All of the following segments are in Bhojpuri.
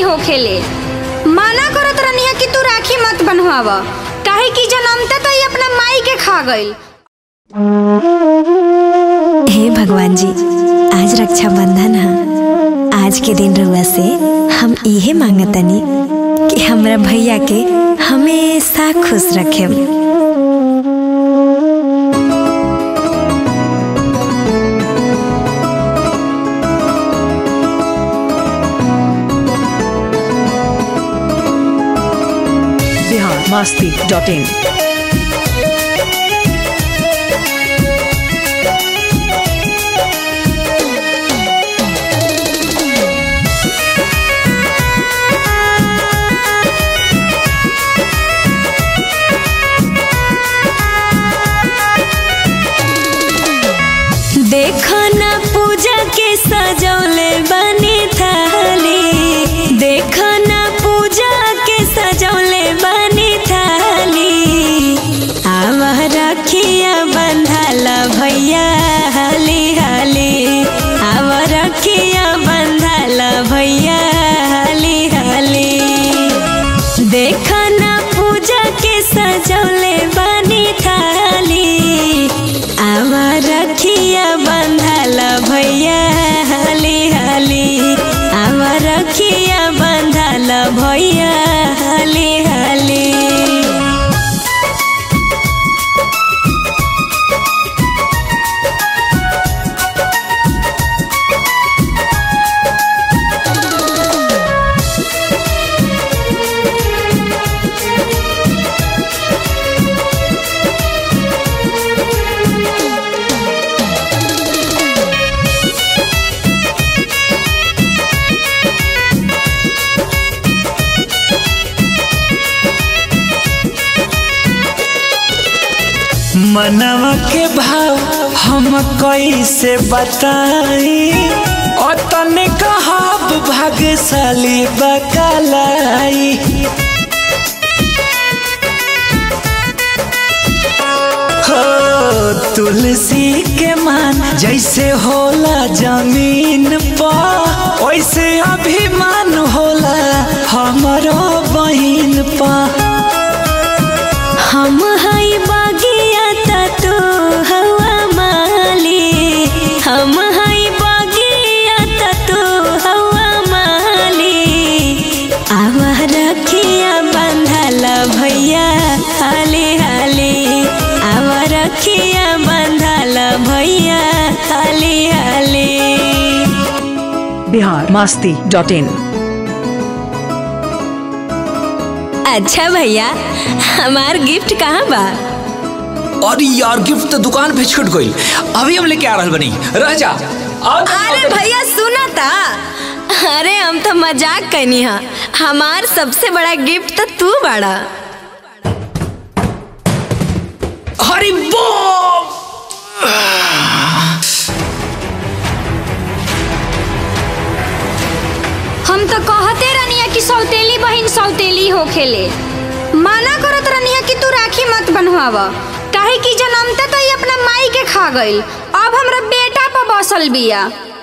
होखेले माना करत रहनी कि तू राखी मत बनवाव काहे कि जनमता तो ये अपना माई के खा गईल हे भगवान जी आज रक्षाबंधन है आज के दिन रुआ से हम इहे मांगतनी कि हमरा भैया के हमेशा खुश रखे बिहार मास्ती डॉट इन देखो ना पूजा के सजौले बनी थाली देखो ना पूजा के सजौले बनी थाली आवा रखिया बंधाला भैया हाली हाली आवा रखिया बंधाला भैया हाली हाली देखो ना पूजा के सजौले बनी थाली आवा रखिया बंधाला भैया हाली हाली आवा रखिया बंधाला भैया हाली हाली मनवा के भाव हम कैसे बताई अतने कहब भाग्यशाली बकलाई हो तुलसी के मान जैसे होला जमीन पर वैसे अभिमान होला हमारो बहिन पर हम हई बागिया त तू हवा माली हम हई बागिया त तू हवा माली आवा रखिया बंधाला भैया हाली हाली आवा रखिया बंधाला भैया हाली हाली बिहार मास्ती डॉट इन अच्छा भैया हमार गिफ्ट कहाँ बा अरे यार गिफ्ट तो दुकान पे छूट गई अभी हम लेके आ रहल बनी रह जा आओ तो- अरे भैया सुना था अरे हम तो मजाक करनी हा हमार सबसे बड़ा गिफ्ट तो तू बड़ा हरी बम हम तो कहते रहनी कि सौतेली बहिन सौतेली होखेले माना करत रहनी कि तू राखी मत बनवाव काहे कि जनमता तो ये अपना माई के खा गईल अब हमरा बेटा पर बसल बिया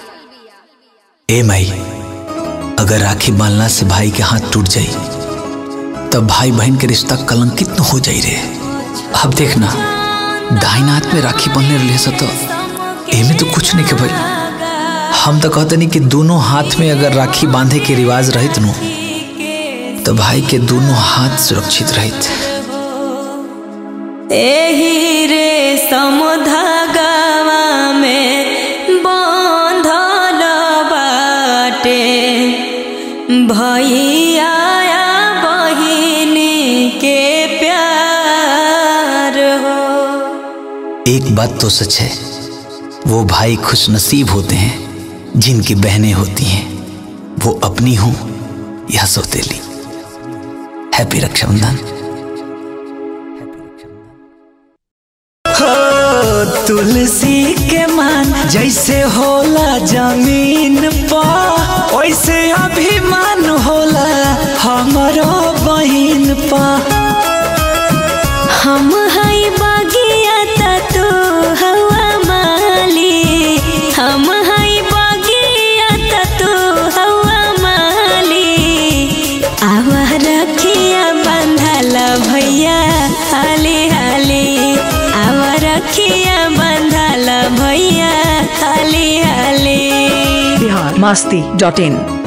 ए माई अगर राखी बांधला से भाई के हाथ टूट जाई तब भाई बहन के रिश्ता कलंकित न हो जाई रे अब देखना दाहिना हाथ में राखी बांधने रहे से तो एमे तो कुछ नहीं के भाई हम तो कहते नहीं कि दोनों हाथ में अगर राखी बांधे के रिवाज रहित नु तो भाई के दोनों हाथ सुरक्षित रहित एही रे समुधागावा में बांधल बाटे भैया बहिनी के प्यार हो एक बात तो सच है वो भाई खुश नसीब होते हैं जिनकी बहनें होती हैं वो अपनी हो या सौतेली हैप्पी रक्षाबंधन हो तुलसी के मान जैसे होला जमीन पर वैसे अभिमान होला हमारो बहिन पर हम हई बागिया त तू हवा माली हम हई बागिया त तू हवा माली भैया हाली हाली आव रखिया बंधाल भैया हाली हाली बिहार मस्ती डॉट इन